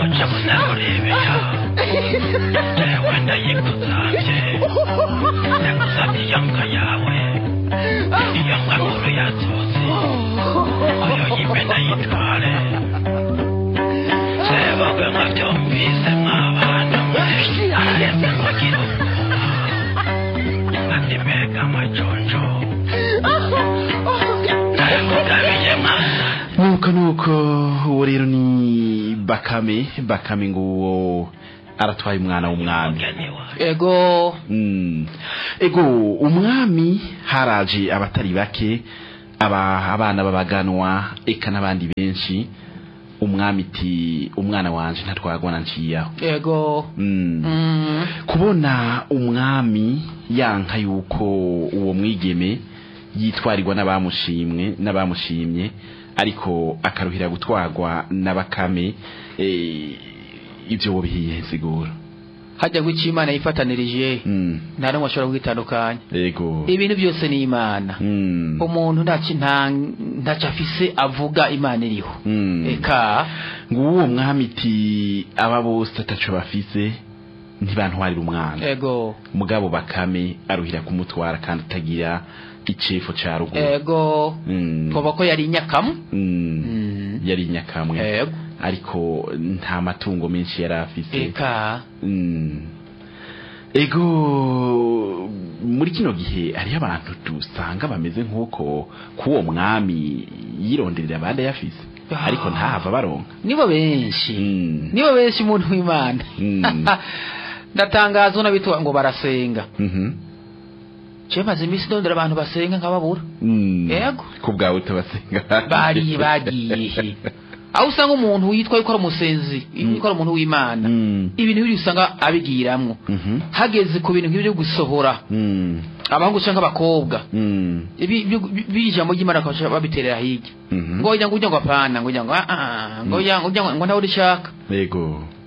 jamu nakurebeya jewe ndayigusavye ndagusavye iyanga yawe iyanga nkuru yasozi oyo yimbe ndayitware sebagwe nkavyumvise mwabana mwe araremye nkagira ubwoba ati mbega amajonjo ndayakugabiye mwana nuko nuko uwo rero ni bakame bakame ngo uwo aratwaye umwana w'umwami mugeni wawe ego Mm. ego umwami haraje abatari bake aba abana babaganwa eka n'abandi benshi umwami iti umwana wanje ntatwagwa na nciyaho ego mm. Mm. kubona umwami yanka yuko uwo mwigeme yitwarirwa n'abamushimwe n'abamushimye ariko akaruhira gutwarwa n'abakame eh, ivyo wobihiye sigura hajya ngo icyo imana yifatanirije mm. nta n'umwe ashobora kwitandukanya ego ibintu byose ni imana mm. umuntu ntacyo nta ntacyo afise avuga imana iriho Mm. eka nguwo mwami iti aba bose ataco bafise ntibantwarira umwana ego mugabo bakame aruhira kumutwara kandi atagira icefo ca ruguru ego Mm. twoba ko yari inyakamu Mm. Mm. yari nyakamwe ego ariko nta matungo menshi yari afise eka Mm. ego muri kino gihe hariho abantu dusanga bameze nk'uko k'uwo mwami yironderera abandi ayafise Ah. ariko ntahava baronka nibo benshi Mm. nibo benshi umuntu w'imana Mm. ndatangaza unabitwa ngo barasenga Mhm. je maze iminsi ndondera abantu basenga nkababura Mm. Yego. ku bwawe utabasenga bariye bagiye he aho usanga umuntu yitwa yuko ari umusenzi yuko ari umuntu w'imana Mm. ibintu biri usanga abigiramwo Mhm. hageze ku bintu nk'ibyo gusohora Mm. abahungu canke abakobwa Mm. ibi byo- bi- biri ijambo ry'imana bakabasha babiterera hirya Mhm. ngo ujya ngo ujya ngo apana ngo ujya ngo ah ah ngo ujya ngo ujya ngo ngo nawe urishaka Yego.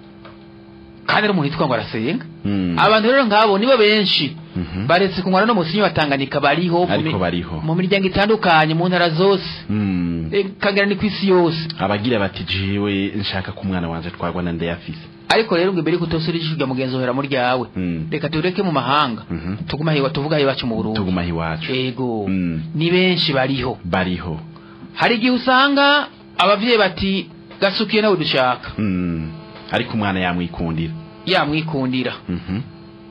kandi ari umuntu yitwa ngo arasenga Mm. abantu rero nk'abo nibo benshi Mhm. baretse kunywa no musinyi batanganika bariho mu Ariko mi- bariho. mu miryango itandukanye mu ntara zose Mm. Eh, kagera ni ku isi yose abagira bati jewe nshaka ko umwana wanje twagwa na ndayafise ariko rero ngo imbere yuko utosura ijisho rya mugenzi uhera mu ryawe Mm. reka tureke mu mahanga Mhm. tugume ahiwa tuvuga aho iwacu mu burundi tuguma iwacu ego Mm. ni benshi bariho bariho hari igihe usanga abavyeyi bati gasukiye nawe dushaka Mm. ariko umwana yamwikundira yamwikundira Mhm.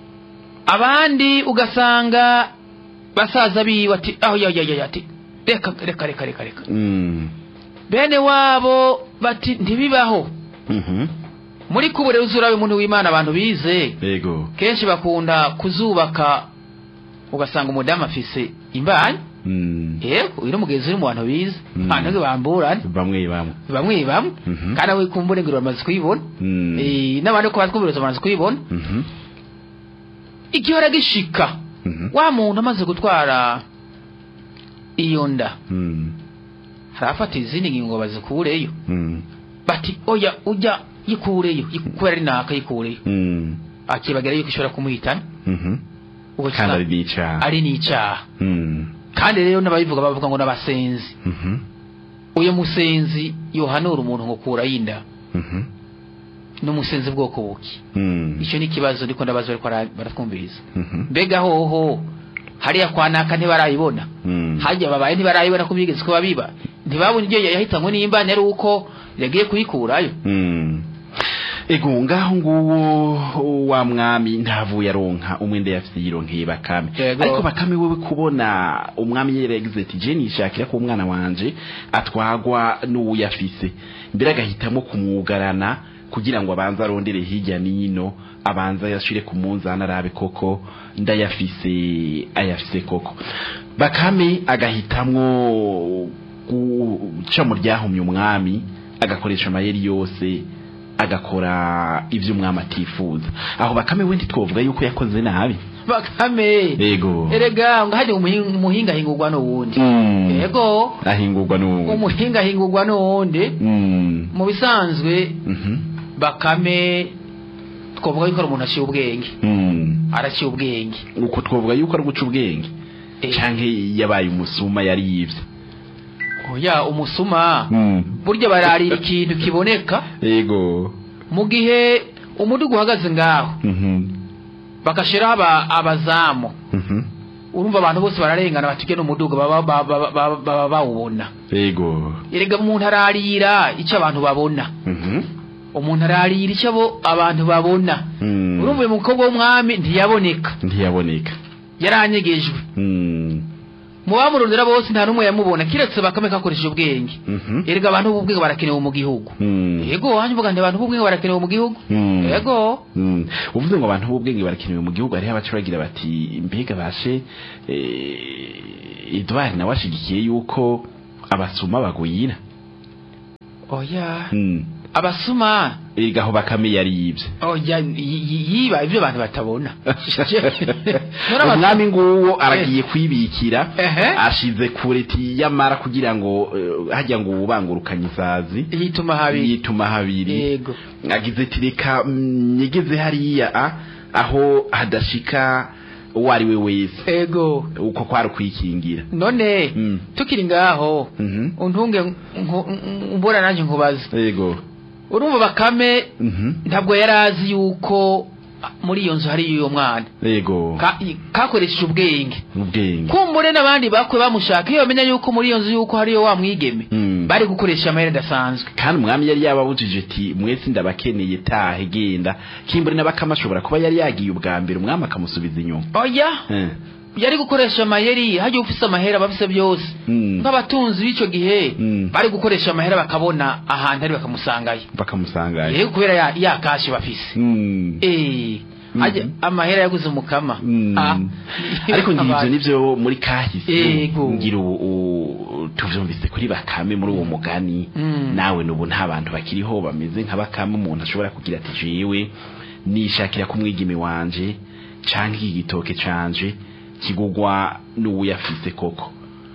abandi ugasanga basaza biwe ati aho ya ya ya ati reka reka reka reka reka Mm. bene wabo bati ntibibaho Mhm. muri kubure uzurabe umuntu w'imana abantu bize Yego. kenshi bakunda kuzubaka ugasanga umudamu afise imbanyi Mm. yego uyu ni umugenzi uri mu bantu bize Mm. abantu bamburane bamwe bamwe bamwe bamwe Mhm. kandi aho kumbure ngo bamaze kuyibona Mm. Eh, n'abandi ko batwumviriza bamaze kuyibona Mhm. igihora gishika Mhm. wa muntu amaze gutwara iyo nda Mm. harafata izindi ngingo bazikureyo Mm. bati oya ujya yikureyo yiku- kubera ari naka yikureyo Mm. akibagera yuko ishobora kumuhitana Mhm. ubwo kandi ari kisa- n'icyaha ari n'icyaha Mm. kandi rero n'ababivuga bavuga ngo n'abasenzi Mhm. uyu musenzi yohanura umuntu ngo kurayo inda Mhm. n'umusenzi bwoko buki Mm. icyo ni ikibazo ndiko ndabaza bariko bara- baratwumviriza Mhm. mbega hoho hariya kwa naka ntibarayibona Mm. hajya babaye ntibarayibona ko bigeze kuba biba ntibabona ibyo yahitanywe n'imbani ari uko yagiye kuyikurayo Mm. ego ngaho nguwo wa mwami ntavuye aronka umwenda yafise yironkeye bakame Yego. ariko bakame wewe kubona umwami yaragize ati je nishakira ko umwana wanje atwagwa n'uwo yafise mbere agahitamo kumwugarana kugira ngo abanze arondere hirya n'ino abanze yashire ku munzani arabe koko ndayafise ayafise koko bakame agahitamwo guca mu ryahumye umwami agakoresha amayeri yose agakora ibyo umwami atifuza aho bakame we ntitwovuga yuko yakoze nabi bakame yego erega ngo hajya umuhinga umuhinga ahingurwa n'uwundi Mm. yego ahingurwa n'ubu umuhinga ahingurwa n'uwundi Mm. mu bisanzwe Mhm. bakame twavuga yuko ari umuntu aciye ubwenge Mm. araciye ubwenge uko twovuga yuko ari guca ubwenge Eh, canke yabaye umusuma yari yivye oya umusuma Mm. burya bararira ikintu kiboneka yego mu gihe umudugu uhagaze ngaho Mhm. bagashiraho aba- abazamu Mhm. urumva abantu bose bararengana batuge n'umudugu baba baba- baba- baba- baba bawubona Ego. erega umuntu ararira icyo abantu babona Mhm. umuntu ararira icyo abo abantu babona Mm. urumva uyu mukobwa w'umwami ntiyaboneka Ntiyaboneka. yaranyegejwe Mm. mu bamurondera bose nta n'umwe yamubona kiretse bakame kakoresheje ubwenge Mhm. erega abantu b'ubwenge barakenewe mu gihugu Mm. yego wanjye mvuga nti abantu b'ubwenge barakenewe mu gihugu Mm. yego Mm. uvuze ngo abantu b'ubwenge barakenewe mu gihugu hariho abaca bagira bati mbega bashe eh, Edouard nawe ashigikiye yuko abasuma bagwira oya Mm. abasuma erega aho bakame yari yibye oya yi- yi- yiba ibyo abantu batabona None abasuma- umwami nguwo aragiye kwibikira Ehe. ashize kure tiyamara kugira ngo eh, hajya ngo ubangurukanye isazi yituma habi yituma habiri yego agize ati reka mm, nyigeze hariya a, aho hadashika uwo ari we wese yego uko kwari ukwikingira none Mm. tukiri ngaho Mhm. untunge nku- nku- mbona nanjye nkubaza yego urumva bakame Mhm. ntabwo yari azi yuko muri iyo nzu hari uyo mwana yego Ka- kakoresheje ubwenge ubwenge kumbure n'abandi bakwe bamushaka iyo bamenya yuko muri iyo nzu yuko hariyo wa mwigeme Mm. bari gukoresha amayeri adasanzwe kandi umwami yari yababujije ati mwese ndabakeneye tahe genda kimbure n'abakama ashobora kuba yari yagiye ubwa mbere umwami akamusubiza inyuma oya Eh. yari gukoresha amayeri hajya ufise amahera abafise byose Mm. nk'abatunzi b'icyo gihe Mm. bari gukoresha amahera bakabona ahantu ari bakamusangayo bakamusangayo yego kubera ya, ya kashi bafise Mm. eh ajya Mhm. amahera yaguze umukama Mm. Ah. ariko ngira ivyo Abantu. nivyo muri kahise Yego. ngira ubu- u- tuvyumvise kuri bakame muri uwo mugani Mm. nawe nubu nta bantu bakiriho bameze nka bakame umuntu ashobora kugira ati jewe nishakira ku mwigimi wanje canke iki gitoke canje kigugwa n'uwuyafise koko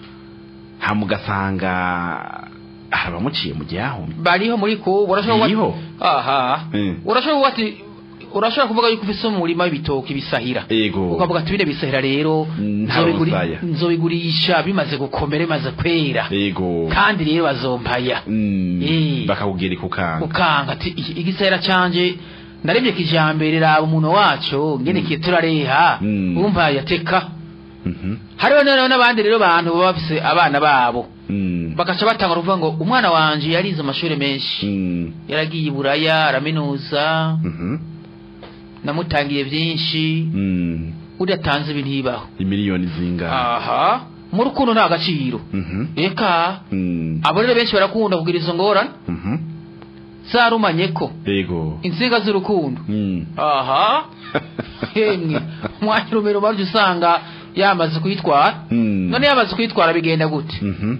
hama ugasanga hari abamuciye mu gihahumye bariho muri ko urashobora Bariho? aha Mm. urashobora kuvuga ati urashobora kuvuga yuko ufise umurima w'ibitoki bisahira ego ukavuga ati bine bisahira rero Mm, nta nzobiguri- busaya. nzobigurisha bimaze gukomera bimaze kwera ego kandi rero bazompaya Mm, Eh. bakakubwira ikukanga ukanga ati "Iki- igisahira canje naremye kijambere raba umuntu waco ngene kiye turareha Mm. umva yateka Mhm. hariho rero n'abandi rero bantu baba bafise abana babo Mm. bagaca batanga kuvuga ngo umwana wanje yarize amashuri menshi Mm. yaragiye i buraya araminuza Mhm. namutangiye byinshi Mm. udatanze ibi ntibaho imiliyoni zingana aha mu rukundo nta gaciro Mhm. eka Mm. abo rero benshi barakunda kugira izo ngorane Mhm. zarumanye ko ego insinga z'urukundo Mm. aha hemwe umwanya urumero baryo usanga yamaze kuyitwara Mm. none yamaze kuyitwara bigenda gute Mhm.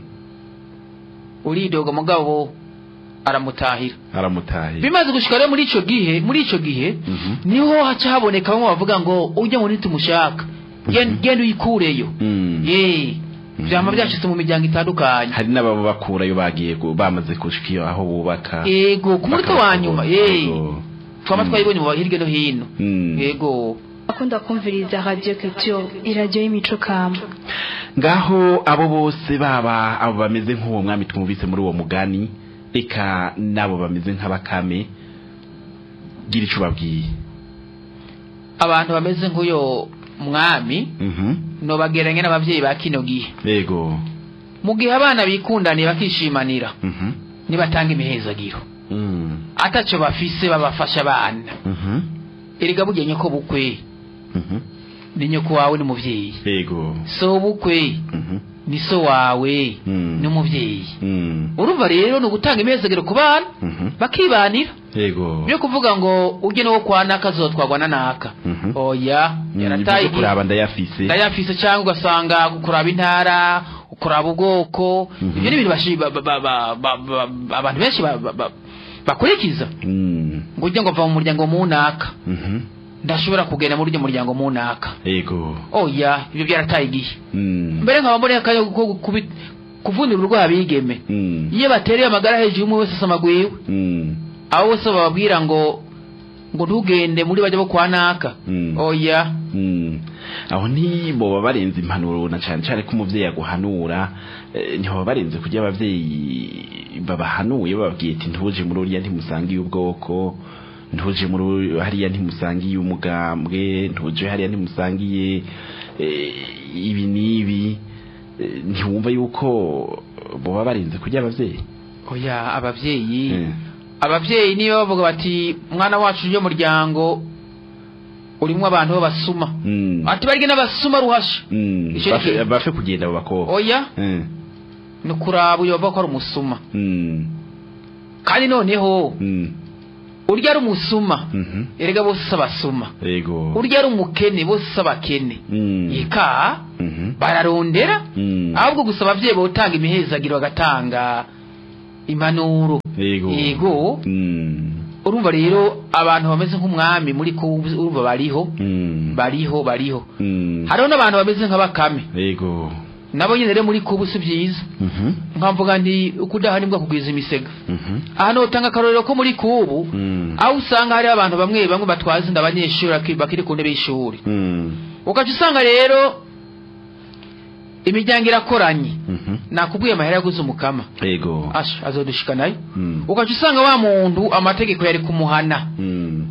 uridoga mugabo aramutahira aramutahiye bimaze gushika rero muri ico gihe muri ico gihe Mhm. niho haca haboneka bamwe bavuga ngo ujya ngo ntitumushaka Gen- genda uyikureyo Mm. ye vyama byashitse mu miryango itandukanye hari n'ababa bakurayo bagiye gu- bamaze gushika iyo aho bubaka yego ku munota wa nyuma ye Ego. twaba Mm. twayibonye mu hirya no hino Mm. yego akunda kumviriza radio culture iradiyo y'imico kama ngaho abo bose baba abo bameze nk'uwo mwami twumvise muri uwo mugani reka n'abo bameze nk'abakame gira ico babwiye abantu bameze nk'uyo mwami Mhm. nobageranye n'abavyeyi ba kino gihe yego mu gihe abana bikundaniye bakishimanira Mhm. nibatanga imihezagiro Mm. ataco bafise babafasha abana Mhm. erega burya nyoko bukwe Mhm. ni nyoko wawe n'umuvyeyi yego so bukwe Mhm. ni so wawe Mm. n'umuvyeyi Mm. urumva rero ni ugutanga imihezagiro ku bana Mhm. bakibanira yego byo kuvuga ngo ujye no kwa naka azotwagwa na naka Mhm. oya Mm, yarataye ibyo kuraba ndayafise ndayafise cyangwa ugasanga kuraba intara kuraba ubwoko Mhm. ibyo ni ibintu bashi- ba- ba- ba- ba- ba- ba- abantu benshi ba- ba- ba- bakurikiza Mm. ngo ujye ngo va mu muryango munaka Mhm. ndashobora kugenda muri uryo muryango munaka yego oya ibyo byarataye igihe Mm. mbere nkaba mboneye akanya ko kubi- kuvunira urwaha bigeme Mm. iyo batereye amagara hejuru umwe wese asama gwiwe Mm. abo bose bababwira ngo ngo ntugende muri bajya bo kwa naka Mm. oya Mm. aho ntiboba barenze impanuro na cyane cyane ko umuvyeyi aguhanura eh, ntiboba barenze kujya abavyeyi babahanuye bababwiye ati ntuje muri uriya ntimusangiye ubwoko ntuje muri uri- hariya ntimusangiye umugambwe ntuje hariya ntimusangiye eh, ibi n'ibi Eh, ntiwumva yuko boba barenze kujya abavyeyi oya abavyeyi Mm. abavyeyi niyo bavuga bati mwana wacu uje muryango urimwo abantu b'abasuma Mm. ati barya n'abasuma ruhasha Mm. Ico Bafe- ni- bafe kugenda abo bakobwa oya Mm. ni kuraba uyo bavuga ko ari umusuma Mm. kandi noneho Mm. urya ari umusuma Mhm. erega bose si abasuma Ego. urya ari umukene bose si abakene Mm. eka Mhm. bararondera Mm. ahubwo gusa abavyeyi botanga imihezagiro bagatanga impanuro Ego. Ego. Mm. urumva rero abantu bameze nk'umwami muri ko urumva bariho Mm. bariho bariho Mm. hariho n'abantu bameze nka bakame Ego. nabo nyine rero muri kubu si byiza Mhm. nkamvuga nti ukudahanirwa kugwiza imisega Mhm. aha notanga akarorero ko muri kubu Mm. aho usanga hari abantu bamwe bamwe batwaza inda abanyeshuri baki- bakiri ku ntebe y'ishuri Mm. ugaca usanga rero imiryango irakoranye Mhm. nakubwiye amahera yaguze umukama Ego. asha azodushika nayo Mm. ugaca usanga wa muntu amategeko yari kumuhana Mm.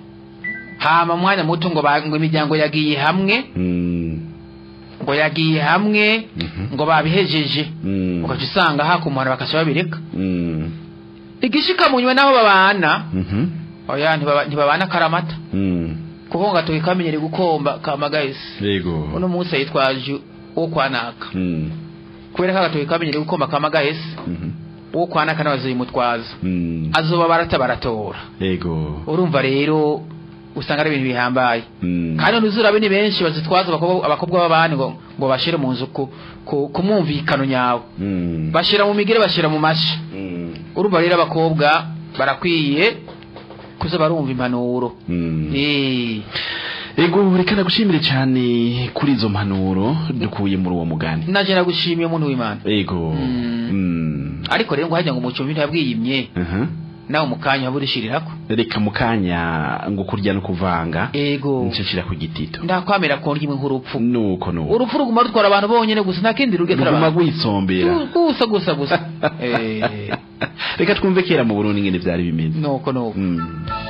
hama mwanya muto ngo ba- ngo imiryango yagiye hamwe Mm. ngo yagiye hamwe Mhm. ngo babihejeje Mm. ugaca usanga hakumuhana bakaca babireka Mm. igishika mu nyuma n'abo babana Mhm. oya ntibaba- ntibabana karamata Mm. kuko ngo gatoki kamenyere gukomba kamagahise Ego. uno munsi yitwaje uwo kwanaka Mm. kubera ko agatoki kamenyere gukomba kamagahese Mhm. uwo kwanaka nawe azoyimutwaza Mm. azoba barata baratora Ego. urumva rero usanga ari ibintu bihambaye Mm. kandi ntuzurabe ni benshi bazitwaza abakobwa abakobwa b'abandi ngo ngo bashire mu nzu ku ku- ku mwumvikano nyawe Mm. bashira mu migere bashira mu mashi Mm. urumva rero abakobwa barakwiye kuza barumva impanuro Mm. Eh, Ego reka nagushimire cyane kuri izo mpanuro dukuye muri uwo mugani. naje nagushimiye umuntu w'imana Ego. Mm. Mm. ariko rero ngo hajya ngo umucumbi ntiyabwiyimye Mhm. nawe mu kanya waba urishirirako Reka mukanya ngo kurya no kuvanga. ego Nshishira ku gitito. ndakwamera ko ndimwe nk'urupfu Nuko nuko. urupfu ruguma rutwara abantu bonyene gusa nta kindi rugetera Ruguma abantu gwisombera. gusa gusa gusa Eh, Reka twumve kera mu Burundi ngene byari bimeze. nuko nuko Mm.